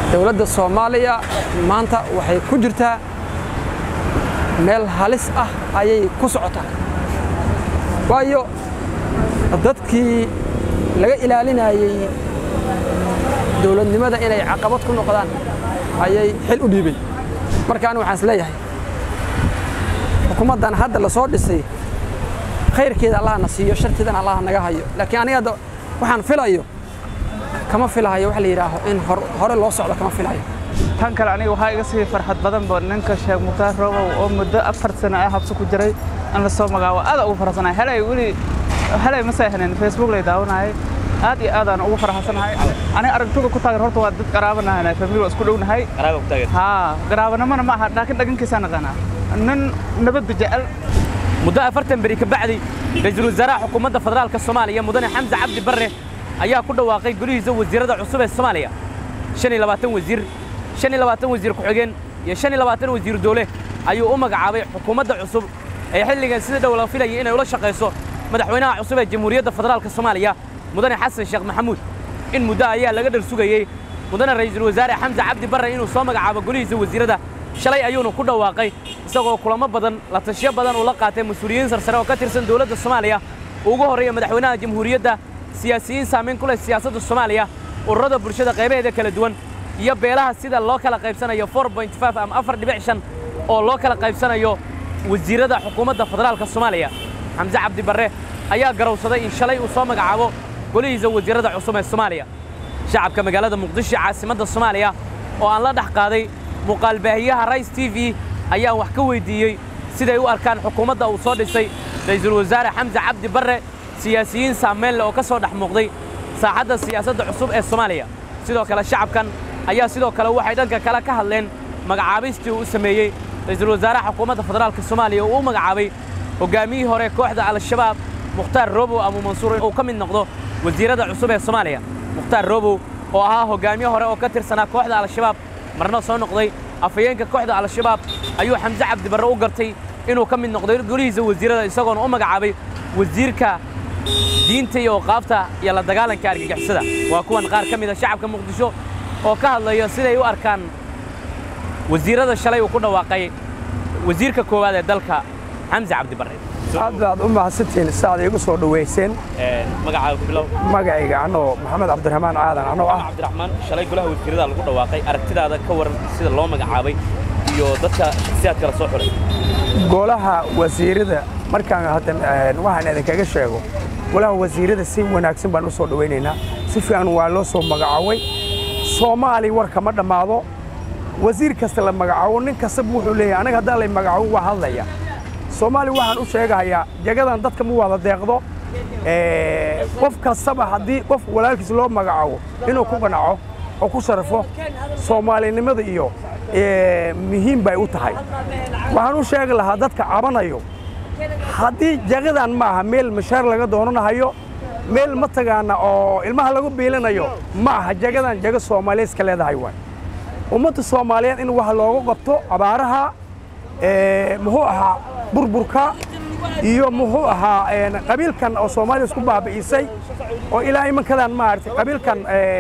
dowladda soomaaliya maanta waxay ku jirtaa meel halis ah ayay ku socotaa waayo dadkii laga ilaalinayey dowladnimada inay caqabad ku noqdaan ayay xil u dhiibay marka anigu waxaan is leeyahay xukuumaddan hadda la soo dhisay khayrkeeda allaha na siiyo sharteedana allaha naga hayo laakiin aniga hadda waxaan filayo kama filahayo waxa la yidhaaho in hore loo socdo kama filayo tan kale aniga waxaa iga sii farxad badan ba ninka sheekh mukhtaar roobow oo muddo afar sano ah habsi ku jiray in la soo magaabo aad ugu faraxsanahay helay weli helay ma seexnin facebook lay daawanayay aad iyo aad aan ugu faraxsanahay aniga aragtuga ku taagan horta waa dad qaraabanahay family waa isku dhownahay haa qaraabanimana ma aha laakiin dhagankiisaa naqaanaa nin nabadda jecel muddo afartan beri ka bacdi ra'iisul wasaaraha xukuumadda federaalka soomaaliya mudane xamse cabdi barre ayaa ku dhawaaqay golihiisa wasiirada cusub ee soomaaliya shan iyo labaatan wasiir shan iyo labaatan wasiir ku-xigeen iyo shan iyo labaatan wasiir doole ayuu u magacaabay xukuumadda cusub ee xilligan sida dhow la filayay inay ula shaqayso madaxweynaha cusub ee jamhuuriyadda federaalka soomaaliya mudane xasan sheekh maxamuud in muddo ayaa laga dhar sugayey mudane ra'iisul wasaare xamse cabdi barre inuu soo magacaabo golihiisa wasiirada shalay ayuuna ku dhawaaqay isagoo kulamo badan la tashiyo badan uu la qaatay mas-uuliyiin sarsare oo ka tirsan dowladda soomaaliya ugu horreeya madaxweynaha jamhuuriyadda siyaasiyiin saamayn ku leh siyaasadda soomaaliya ururada bulshada qaybaheeda kala duwan iyo beelaha sida loo kala qaybsanayo ama afar dhibic shan oo loo kala qaybsanayo wasiirada xukuumadda federaalka soomaaliya xamse cabdi barre ayaa garowsaday in shalay uu soo magacaabo golihiisa wasiirada cusub ee soomaaliya shacabka magaalada muqdisho caasimadda soomaaliya oo aan la dhex qaaday muuqaalbaahiyaha rais t v ayaan wax ka weyddiiyey siday u arkaan xukuumadda uu soo dhisay ra'iisul wasaare xamse cabdi barre siyaasiyiin saamayn leh oo ka soo dhex muuqday saaxadda siyaasadda cusub ee soomaaliya sidoo kale shacabkan ayaa sidoo kale waxay dhanka kale ka hadleen magacaabistii uu u sameeyey ra'iisul wasaaraha xukuumadda federaalka soomaaliya uu u magacaabay hoggaamiyihii hore kooxda al-shabaab mukhtaar roobow abu mansuur uu ka mid noqdo wasiirada cusub ee soomaaliya mukhtaar roobow oo ahaa hoggaamiye hore oo ka tirsanaa kooxda al-shabaab marna soo noqday afhayeenka kooxda al-shabaab ayuu xamse cabdi barre u gartay inuu ka mid noqday golihiisa wasiirada isagoona u magacaabay wasiirka diinta iyo oqaafta iyo la dagaalanka argagixisada waa kuwan qaar ka mid a shacabka muqdisho oo ka hadlaya siday u arkaan wasiirada shalay uu ku dhawaaqay wasiirka koowaad ee dalka xamse cabdi barre aad baad u mahadsantihiin saaad iigu soo dhowayseen magacaaga bilow magacayga anoo maxamed cabdiraxmaan aadan anoo ah cabdiraxmaan shalay golaha wasiirada lagu dhawaaqay aragtidaada ka waran sida loo magacaabay iyo dadka shakhsiyaadka la soo xulay golaha wasiirada markaan haddan waxaan idinkaga sheego golaha wasiirada si wanaagsan baan u soo dhowaynaynaa si fiican waa loo soo magacaabay soomaali warka ma dhammaado wasiir kasta la magacaabo nin kastaba wuxuu leeyahay anaga haddaan lay magacaabo waa hadlaya soomaali waxaan u sheegahayaa jagadan dadka ma wada deeqdo qof kastaba haddii qof walaalkiis loo magacaabo inuu ku qanaco oo ku sharafo soomaalinimada iyo muhiim bay u tahay waxaan u sheegi lahaa dadka cabanayo haddii jagadan ma aha meel mashaar laga doonanahayo meel matagaana oo ilmaha lagu biilinayo ma aha jagadan jaga soomaaliyeed iska leedahay waay ummadda soomaaliyeed in wax looga qabto abaaraha muxuu ahaa burburka iyo muxuu ahaa qabiilkan oo soomaaliya isku baabi'isay oo ilaa imankadan maaragtay qabiilkan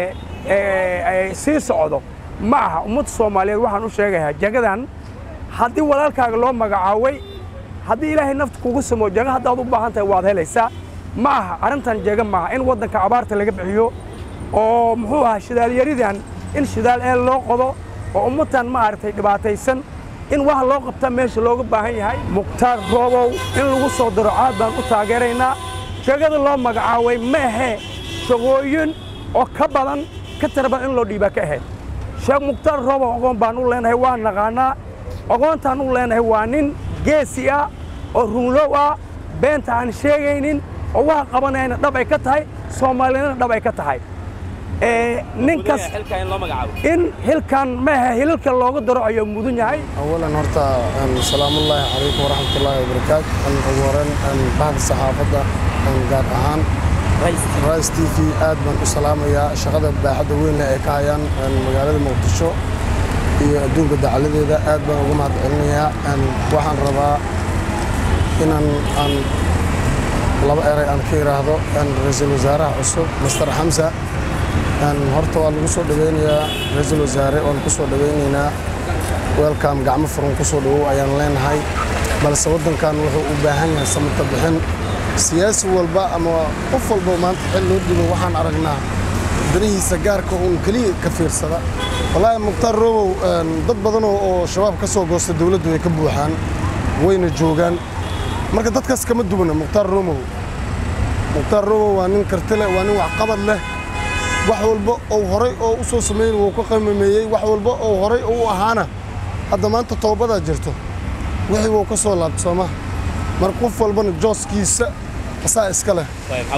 sii socdo ma aha ummadda soomaaliyeed waxaan u sheegayaa jagadan haddii walaalkaaga loo magacaaway haddii ilaahay nafta kugu samo jaga haddaad u baahan tahay waad helaysaa ma aha arrintan jaga maaha in waddanka abaarta laga bixiyo oo muxuu ahaa shidaalyaridan in shidaal eel loo qodo oo ummadtan maaragtay dhibaataysan in wax loo qabta meesha looga baahan yahay mukhtaar roobow in lagu soo daro caad baan u taageeraynaa jagada loo magacaaway ma ahee shaqooyin oo ka badan ka tira badan in loo dhiibaa ka ahayd sheekh mukhtaar roobow ogoon baan u leenahay waa naqaanaa ogoontaan u leenahay waa nin geesi ah oo runlow ah beenta aan sheegaynin oo waxa qabanayana dhab ay ka tahay soomaaliyana dhab ay ka tahay ninkas in hilkan maaha hilalka looga daro ayuu mudan yahay awalan horta salaamullaahi calaykum waraxmatullaahi wabarakaat ugu horeyn bahda saxaafadda gaar ahaan rais t v aad baan u salaamayaa shaqada baaxadda weynle ay ka hayaan magaalada muqdisho iyo adduunka dacaladeeda aad baan uga mahad celinayaa waxaan rabaa inaan aan laba eray aan ka idhaahdo ra-iisul wasaaraha cusub master xamsa horta waa lagu soo dhaweynayaa ra-iisul wasaare waan ku soo dhaweynaynaa weelkaam gacmo furan ku soo dhawow ayaan leenahay balse waddankan wuxuu u baahan yahay samata bixin siyaasi walba ama qof walba maanta xil loo dhibo waxaan aragnaa danihiisa gaarka uun keliya ka fiirsada wallaahi mukhtaar roobow dad badan oo shabaab ka soo goosta dowladdu way ka buuxaan wayna joogaan marka dadkaas kama duwana mukhtaar roomow mukhtaar roobow waa nin karti leh waa nin waxqabad leh wax walba ou horay oo u soo samayn wuu ka qiimameeyey wax walba ou horay u ahaana hadda maanta toobadaa jirto wixii wuu ka soo laabta soomaa marka qof walbana jooskiisa asaa iska leh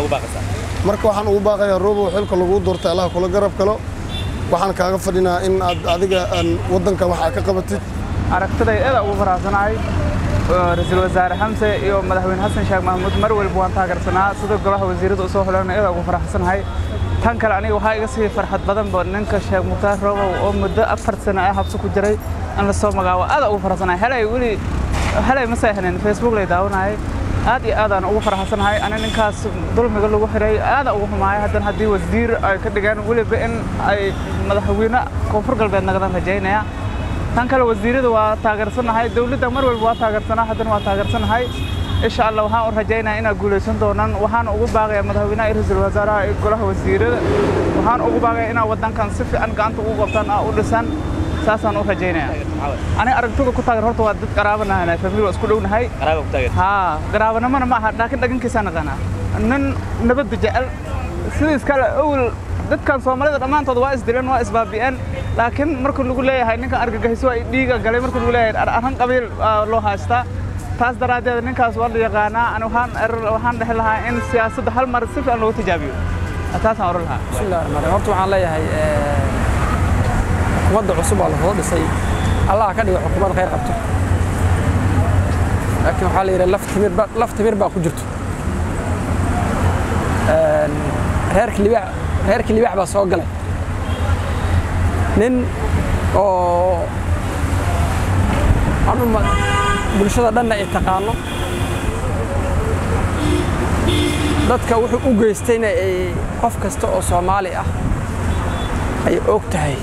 marka waxaan ugu baaqayaa roobow xilka laguu doortay allaha kula garab kalo waxaan kaaga fadhinaa in aad adiga waddankan wax aad ka qabatid aragtiday aada ugu faraxsanahay ra-iisul wasaare xamse iyo madaxweyne xasan sheekh maxamuud mar walba waan taageersanaa sida golaha wasiirada usoo xuleena aada ugu faraxsanahay tan kale aniga waxaa iga sii farxad badanba ninka sheekh mukhtaar roobow oo muddo afar sano ah habsi ku jiray in la soo magaabo aada ugu faraxsanahay helay weli helay ma seexnin facebook lay daawanayay aad iyo aadaan ugu faraxsanahay ani ninkaas dulmiga lagu xiray aada ugu xumaaya haddana haddii wasiir ay ka dhigaan weliba in ay madaxweyne koonfur galbeed nagadan rajaynaya tan kale wasiirada waa taageersanahay dowladda mar walba waa taageersanaa haddana waa taageersanahay insha allah waxaan u rajaynaya inaad guulaysan doonaan waxaan ugu baaqayaa madaxweynaha iyo ra-iisul wasaaraha iyo golaha wasiirada waxaan ugu baaqaya inaad waddankan si fiican gacanta ugu qabtaan aa u dhisan saasaan u rajaynaya aniga aragtida ku taageer horta waa dad qaraabanahay famil waa isku dhownahay haa qaraabanimana ma aha laakiin dhagankiisaa naqanaa nin nabadda jecel sidiis kale awel dadkan soomaalida dhammaantood waa isdileen waa isbaabi'een laakiin marka lagu leeyahay ninkan argagixiso ay dhiiga galay marka lagu leeyahay arran qabiil loo haystaa taas daraaddeed ninkaas waa la yaqaanaa ani waxaan waxaan dhehi lahaa in siyaasadda hal mar si fiican loogu tijaabiyo taasaan oran lahaa bismillahi raxmaan raxiim horta waxaan leeyahay xukuumadda cusub waa lasoo dhisay allah ka dhigo xukuumad khayr qabto laakiin waxaa la yidhi laf timir ba laf timir baa ku jirto reerka libaax reerka libaax baa soo galay nin oo anuma bulshada dhanna ay taqaano dadka wuxuu u geystayna ay qof kasta oo soomaali ah ay og tahay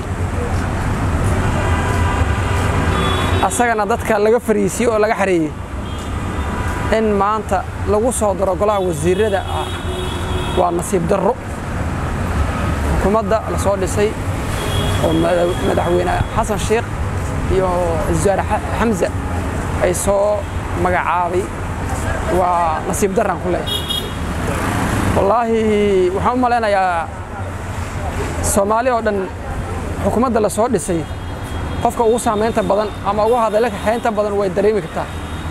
asagana dadka laga fariisiyey oo laga xareeyey in maanta lagu soo daro golaha wasiirada ah waa nasiib darro xukuumadda la soo dhisay oo madaxweyne xasan sheekh iyo wasaare xamse ay soo magacaabay waa nasiib daraan ku leeyahay wallaahi waxaan u malaynayaa soomaali oo dhan xukuumadda la soo dhisay qofka ugu saamaynta badan ama ugu hadalla kaxaynta badan way dareemi kartaa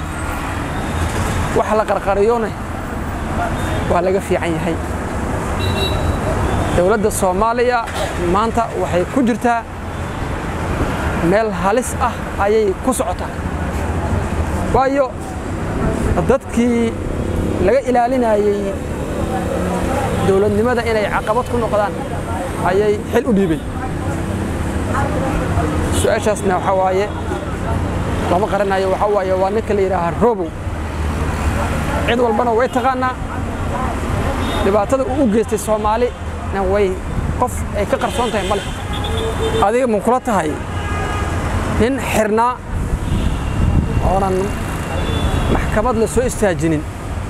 waxa la qarqariyona waa laga fiican yahay dowladda soomaaliya maanta waxay ku jirtaa meel halis ah ayay ku socotaa waayo dadkii laga ilaalinayey dowladnimada inay caqabad ku noqdaan ayay xil u dhiibeen su-aashaasna waxaa waaye lama qaranayo waxaa waaye waa ninka la yidhaahaa robow cid walbana way taqaanaa dhibaatada uu u geystay soomaali na way qof ay ka qarsoon tahay male adiga ma kula tahay nin xirnaa oonan maxkamad la soo istaajinin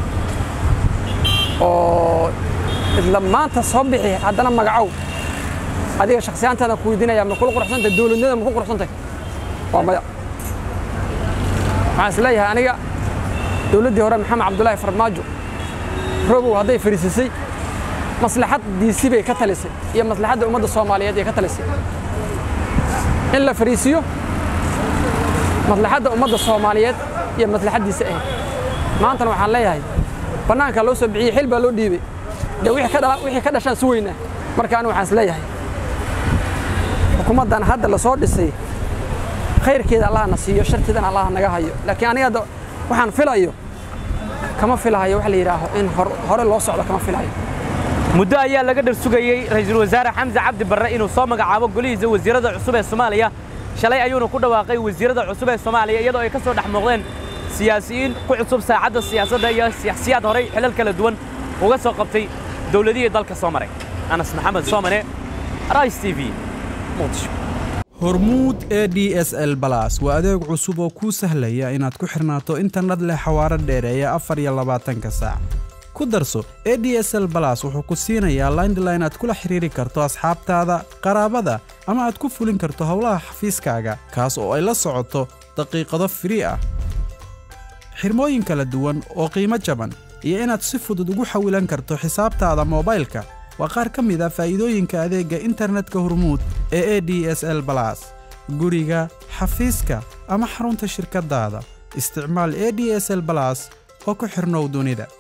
oo isla maanta soo bixi haddana magacow adiga shaksiyaantaada ku weydiinaya ma kula quruxsantahay dowladnimada ma ku quruxsantahay waa maya waxaan is leeyahay aniga dowladdii hore maxamed cabdullaahi farmaajo robow hadday fariisisay maslaxaddiisii bay ka talisay iyo maslaxadda ummadda soomaaliyeed ay ka talisay in la fariisiyo maslaxadda ummadda soomaaliyeed iyo maslaxaddiisa ahayd maantana waxaan leeyahay bannaanka loo soo bixiyey xil baa loo dhiibay dee wixii ka dhashaan si weynaa marka anigu waxaan is leeyahay xukuumaddan hadda la soo dhisay khayrkeeda allaha na siiyo sharteedana allaha naga hayo laakiin aniga hadda waxaan filayo kama filahayo waxa la yidhaaho in hore loo socdo kama filahayo muddo ayaa laga dhar sugayey ra'iisul wasaare xamse cabdi barre inuu soo magacaabo golihiisa wasiirada cusub ee soomaaliya shalay ayuuna ku dhawaaqay wasiirada cusub ee soomaaliya iyadoo ay ka soo dhex muuqdeen siyaasiyiin ku cusub saacadda siyaasadda iyo siyaasiyaad horay xilal kala duwan uga soo qabtay dowladihii dalka soo maray anas maxamed soomane rais t v muqdisho hormuud e d s l balas waa adeeg cusub oo kuu sahlaya inaad ku xirnaato internet leh xawaaro dheereeya afar iyo labaatanka saac ku darso e d s l balas wuxuu ku siinayaa laindline aad kula xiriiri karto asxaabtaada qaraabada ama aad ku fulin karto howlaha xafiiskaaga kaas oo ay la socoto daqiiqado firii ah xirmooyin kala duwan oo qiimo jaban iyo inaad si fudud ugu xawilan karto xisaabtaada moobaylka waa qaar ka mid a faa'iidooyinka adeegga internetka hormuud ee e d s l balas guriga xafiiska ama xarunta shirkaddaada isticmaal e d s l balas oo ku xirnow dunida